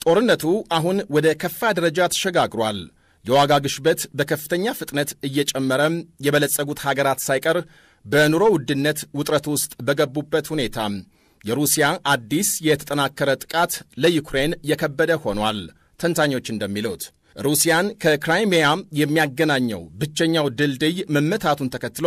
ጦርነቱ አሁን ወደ ከፋ ደረጃ ተሸጋግሯል። የዋጋ ግሽበት በከፍተኛ ፍጥነት እየጨመረ የበለጸጉት ሀገራት ሳይቀር በኑሮ ውድነት ውጥረት ውስጥ በገቡበት ሁኔታ የሩሲያ አዲስ የተጠናከረ ጥቃት ለዩክሬን የከበደ ሆኗል። ተንታኞች እንደሚሉት ሩሲያን ከክራይሚያ የሚያገናኘው ብቸኛው ድልድይ መመታቱን ተከትሎ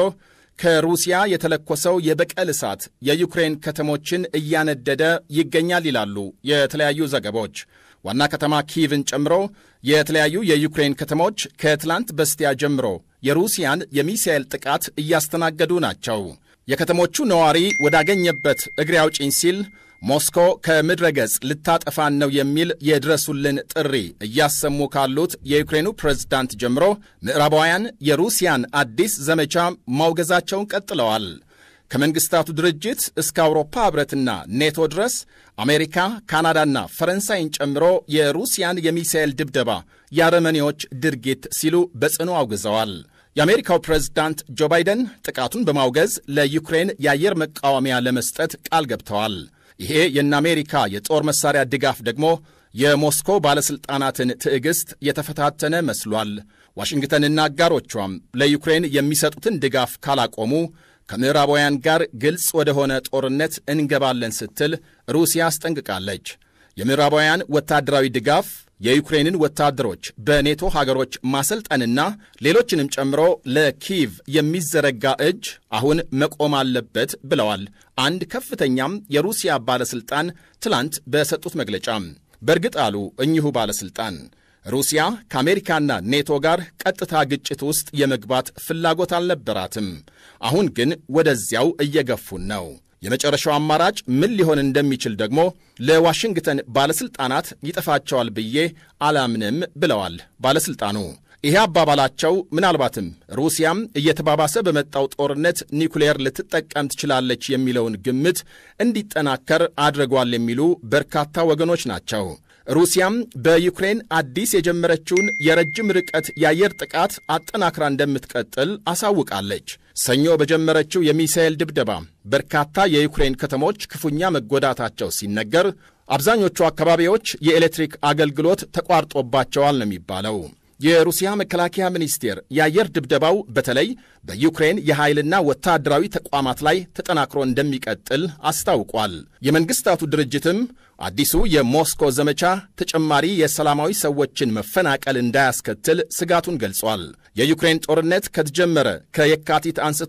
ከሩሲያ የተለኮሰው የበቀል እሳት የዩክሬን ከተሞችን እያነደደ ይገኛል ይላሉ የተለያዩ ዘገቦች። ዋና ከተማ ኪቭን ጨምሮ የተለያዩ የዩክሬን ከተሞች ከትላንት በስቲያ ጀምሮ የሩሲያን የሚሳኤል ጥቃት እያስተናገዱ ናቸው። የከተሞቹ ነዋሪ ወዳገኘበት እግሬ አውጪኝ ሲል ሞስኮ ከምድረ ገጽ ልታጠፋን ነው የሚል የድረሱልን ጥሪ እያሰሙ ካሉት የዩክሬኑ ፕሬዝዳንት ጀምሮ ምዕራባውያን የሩሲያን አዲስ ዘመቻ ማውገዛቸውን ቀጥለዋል። ከመንግስታቱ ድርጅት እስከ አውሮፓ ኅብረትና ኔቶ ድረስ አሜሪካ፣ ካናዳና ፈረንሳይን ጨምሮ የሩሲያን የሚሳኤል ድብደባ የአረመኔዎች ድርጊት ሲሉ በጽኑ አውግዘዋል። የአሜሪካው ፕሬዝዳንት ጆ ባይደን ጥቃቱን በማውገዝ ለዩክሬን የአየር መቃወሚያ ለመስጠት ቃል ገብተዋል። ይሄ የእነ አሜሪካ የጦር መሳሪያ ድጋፍ ደግሞ የሞስኮ ባለሥልጣናትን ትዕግሥት የተፈታተነ መስሏል። ዋሽንግተንና አጋሮቿም ለዩክሬን የሚሰጡትን ድጋፍ ካላቆሙ ከምዕራባውያን ጋር ግልጽ ወደሆነ ጦርነት እንገባለን ስትል ሩሲያ አስጠንቅቃለች። የምዕራባውያን ወታደራዊ ድጋፍ የዩክሬንን ወታደሮች በኔቶ ሀገሮች ማሰልጠንና ሌሎችንም ጨምሮ ለኪቭ የሚዘረጋ እጅ አሁን መቆም አለበት ብለዋል አንድ ከፍተኛም የሩሲያ ባለሥልጣን ትላንት በሰጡት መግለጫ። በእርግጥ አሉ እኚሁ ባለሥልጣን ሩሲያ ከአሜሪካና ኔቶ ጋር ቀጥታ ግጭት ውስጥ የመግባት ፍላጎት አልነበራትም። አሁን ግን ወደዚያው እየገፉን ነው። የመጨረሻው አማራጭ ምን ሊሆን እንደሚችል ደግሞ ለዋሽንግተን ባለሥልጣናት ይጠፋቸዋል ብዬ አላምንም ብለዋል ባለሥልጣኑ። ይሄ አባባላቸው ምናልባትም ሩሲያም እየተባባሰ በመጣው ጦርነት ኒውክሌር ልትጠቀም ትችላለች የሚለውን ግምት እንዲጠናከር አድርጓል የሚሉ በርካታ ወገኖች ናቸው። ሩሲያም በዩክሬን አዲስ የጀመረችውን የረጅም ርቀት የአየር ጥቃት አጠናክራ እንደምትቀጥል አሳውቃለች። ሰኞ በጀመረችው የሚሳኤል ድብደባ በርካታ የዩክሬን ከተሞች ክፉኛ መጎዳታቸው ሲነገር፣ አብዛኞቹ አካባቢዎች የኤሌክትሪክ አገልግሎት ተቋርጦባቸዋል ነው የሚባለው። የሩሲያ መከላከያ ሚኒስቴር የአየር ድብደባው በተለይ በዩክሬን የኃይልና ወታደራዊ ተቋማት ላይ ተጠናክሮ እንደሚቀጥል አስታውቋል። የመንግስታቱ ድርጅትም አዲሱ የሞስኮ ዘመቻ ተጨማሪ የሰላማዊ ሰዎችን መፈናቀል እንዳያስከትል ስጋቱን ገልጿል። የዩክሬን ጦርነት ከተጀመረ ከየካቲት አንስቶ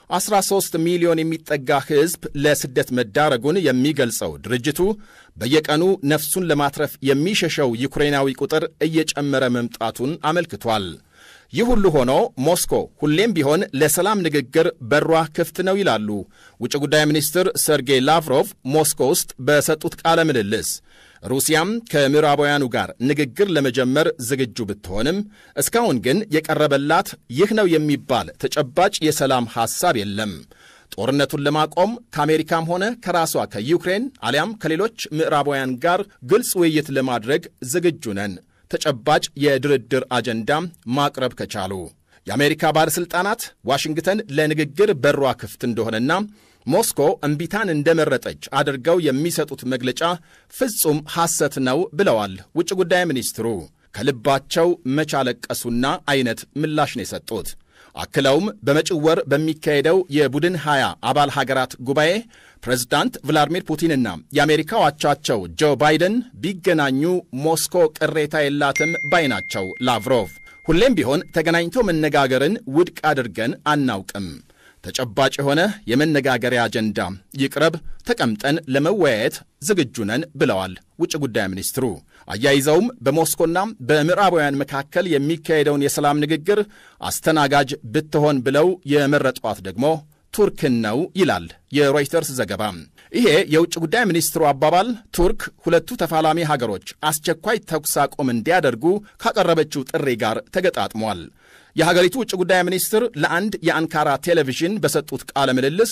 13 ሚሊዮን የሚጠጋ ሕዝብ ለስደት መዳረጉን የሚገልጸው ድርጅቱ በየቀኑ ነፍሱን ለማትረፍ የሚሸሸው ዩክሬናዊ ቁጥር እየጨመረ መምጣቱን አመልክቷል። ይህ ሁሉ ሆኖ ሞስኮ ሁሌም ቢሆን ለሰላም ንግግር በሯ ክፍት ነው ይላሉ ውጭ ጉዳይ ሚኒስትር ሰርጌይ ላቭሮቭ ሞስኮ ውስጥ በሰጡት ቃለ ምልልስ። ሩሲያም ከምዕራባውያኑ ጋር ንግግር ለመጀመር ዝግጁ ብትሆንም እስካሁን ግን የቀረበላት ይህ ነው የሚባል ተጨባጭ የሰላም ሐሳብ የለም። ጦርነቱን ለማቆም ከአሜሪካም ሆነ ከራሷ ከዩክሬን አሊያም ከሌሎች ምዕራባውያን ጋር ግልጽ ውይይት ለማድረግ ዝግጁ ነን ተጨባጭ የድርድር አጀንዳ ማቅረብ ከቻሉ የአሜሪካ ባለሥልጣናት ዋሽንግተን ለንግግር በሯ ክፍት እንደሆነና ሞስኮ እምቢታን እንደመረጠች አድርገው የሚሰጡት መግለጫ ፍጹም ሐሰት ነው ብለዋል ውጭ ጉዳይ ሚኒስትሩ። ከልባቸው መቻለቀሱና አይነት ምላሽ ነው የሰጡት። አክለውም በመጪው ወር በሚካሄደው የቡድን 20 አባል ሀገራት ጉባኤ ፕሬዝዳንት ቭላዲሚር ፑቲንና የአሜሪካው አቻቸው ጆ ባይደን ቢገናኙ ሞስኮ ቅሬታ የላትም ባይ ናቸው ላቭሮቭ። ሁሌም ቢሆን ተገናኝቶ መነጋገርን ውድቅ አድርገን አናውቅም። ተጨባጭ የሆነ የመነጋገሪያ አጀንዳ ይቅረብ፣ ተቀምጠን ለመወያየት ዝግጁ ነን ብለዋል ውጭ ጉዳይ ሚኒስትሩ። አያይዘውም በሞስኮና በምዕራባውያን መካከል የሚካሄደውን የሰላም ንግግር አስተናጋጅ ብትሆን ብለው የመረጧት ደግሞ ቱርክን ነው ይላል የሮይተርስ ዘገባ። ይሄ የውጭ ጉዳይ ሚኒስትሩ አባባል ቱርክ ሁለቱ ተፋላሚ ሀገሮች አስቸኳይ ተኩስ አቁም እንዲያደርጉ ካቀረበችው ጥሪ ጋር ተገጣጥሟል። የሀገሪቱ ውጭ ጉዳይ ሚኒስትር ለአንድ የአንካራ ቴሌቪዥን በሰጡት ቃለ ምልልስ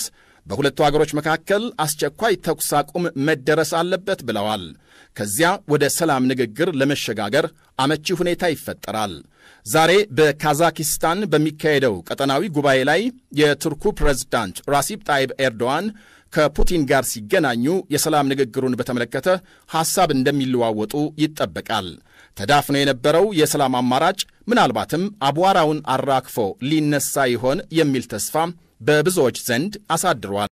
በሁለቱ አገሮች መካከል አስቸኳይ ተኩስ አቁም መደረስ አለበት ብለዋል። ከዚያ ወደ ሰላም ንግግር ለመሸጋገር አመቺ ሁኔታ ይፈጠራል። ዛሬ በካዛኪስታን በሚካሄደው ቀጠናዊ ጉባኤ ላይ የቱርኩ ፕሬዝዳንት ራሲብ ጣይብ ኤርዶዋን ከፑቲን ጋር ሲገናኙ የሰላም ንግግሩን በተመለከተ ሐሳብ እንደሚለዋወጡ ይጠበቃል። ተዳፍኖ የነበረው የሰላም አማራጭ ምናልባትም አቧራውን አራግፎ ሊነሳ ይሆን የሚል ተስፋ በብዙዎች ዘንድ አሳድሯል።